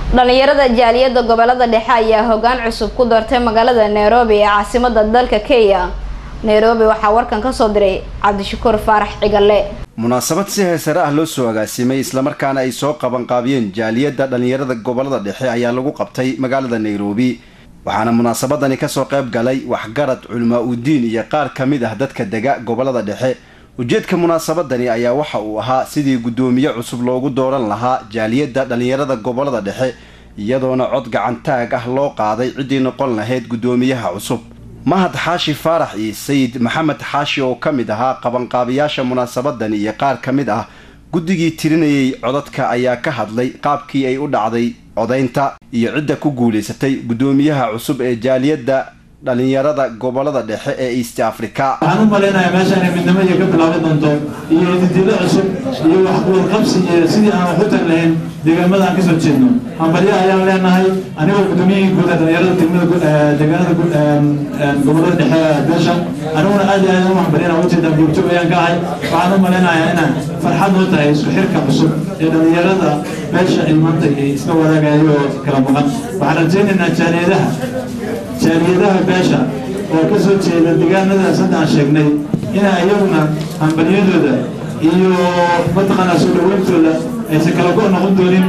dhalinyarada jaaliyada gobolada dhexe ayaa hogaan cusub ku doortay magaalada nairobi ee caasimada dalka kenya nairobi waxaa warkan kasoo diray cabdishakuur faarax cigale munaasabad si heesare ah loo soo agaasimay islamarkaana ay soo qabanqaabiyeen jaaliyadda dhalinyarada gobolada dhexe ayaa lagu qabtay magaalada nairobi waxaana munaasabadani kasoo qayb galay waxgarad culamaa udiin iyo qaar ka mid ah dadka dega gobolada dhexe ujeedka munaasabadani ayaa waxa uu ahaa sidii guddoomiye cusub loogu dooran lahaa jaaliyadda dhalinyarada gobolada dhexe iyadoona cod gacantaag ah loo qaaday ciddii noqon lahayd guddoomiyaha cusub mahad xaashi faarax iyo sayid maxamed xaashi oo ka mid ahaa qabanqaabiyaasha munaasabadani iyo qaar ka mid ah guddigii tirinayay codadka ayaa ka hadlay qaabkii ay u dhacday codaynta iyo cidda ku guulaysatay guddoomiyaha cusub ee jaaliyadda dhalinyarada gobolada dhexe ee east africa waxaan u malaynayaa meeshaan ay midnimo iyo ka bilaaban doonto iyo ididilo cusub iyo waxwarqabsi iyo sidii aan wax u tari lahayn deegaamada aan kasoo jeedno hambalyo ayaan leenahay anigoo gudoomiyihii guud ee dhalinyarada degmada deegaanada gobolada dhexe beesha aniguna aad iyo aad u hambalyana ujeedaa joogjoog ayaan ka ahay waxaan u malaynayaa inaan farxad noo tahay isku xirka cusub ee dhalinyarada beesha ay maanta ay iska wadaagayo oo kala maqan waxaan rajaynaynaa jaaliyadaha jaaliyadaha beesha oo ka soo jeeda deegaanadaas hadda aan sheegnay ina iyaguna hambalyadooda iyo mataqaanaa soo dhaweyntooda aysan kala go' noqon doonin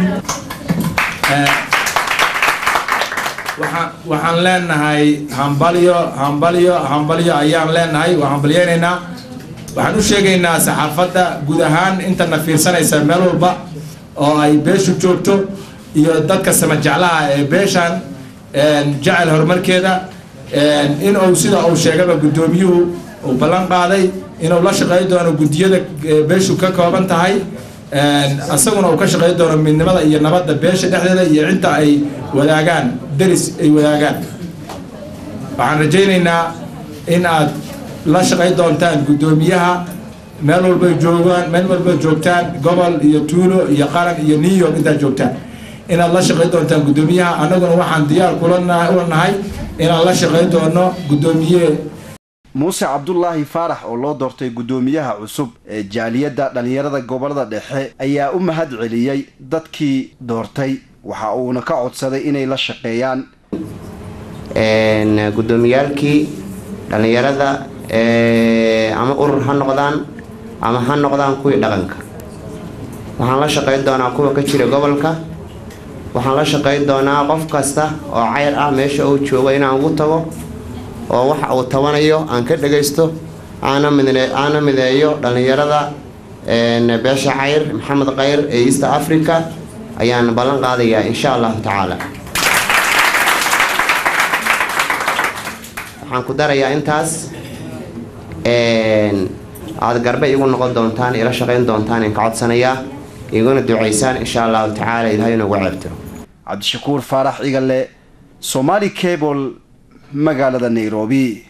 waxaan leenahay hambalyo hambalyo hambalyo ayaan leenahay waa hambalyeynaynaa waxaan u sheegaynaa saxaafadda guud ahaan intana fiirsanaysa meel walba oo ay beeshu joogto iyo dadka sama jeclaha ee beeshan jecel horumarkeeda in uu sida uu sheegaba guddoomiyuhu uu ballan qaaday inuu la shaqey doono guddiyada beeshu ka kooban tahay isaguna uu ka shaqey doono midnimada iyo nabadda beesha dhexdeeda iyo cidda ay wadaagaan deris ay wadaagaan waxaan rajaynaynaa in aad la shaqey doontaan guddoomiyaha meel walbay joogaan meel walbay joogtaan gobol iyo tuulo iyo qaran iyo new york intaad joogtaan inaad la shaqey doontaan guddoomiyaha annaguna waxaan diyaar kula nahay inaan la shaqey doono guddoomiye muuse cabdulaahi faarax oo loo doortay guddoomiyaha cusub ee jaaliyadda dhalinyarada gobolada dhexe ayaa u mahad celiyey dadkii doortay waxa uuna ka codsaday inay la shaqeeyaan guddoomiyaalkii dhalinyarada ama urur ha noqdaan ama ha noqdaan kuwii dhaqanka waxaan la shaqeyn doonaa kuwa ka jira gobolka waxaan la shaqeyn doonaa qof kasta oo cayr ah meesha uu joogo inaan ugu tago oo waxa uu tabanayo aan ka dhagaysto aana mideeyo dhallinyarada beesha cayr maxamed kayr ee east africa ayaan ballan qaadayaa insha allahu tacaala waxaan ku darayaa intaas aada garbe igu noqon doontaan ila shaqayn doontaan in ka codsanayaa iguna ducaysaan insha allahu tacaala ilahay inugu ceebtiro cabdishakuur faarax igale somaali cable magaalada nairobi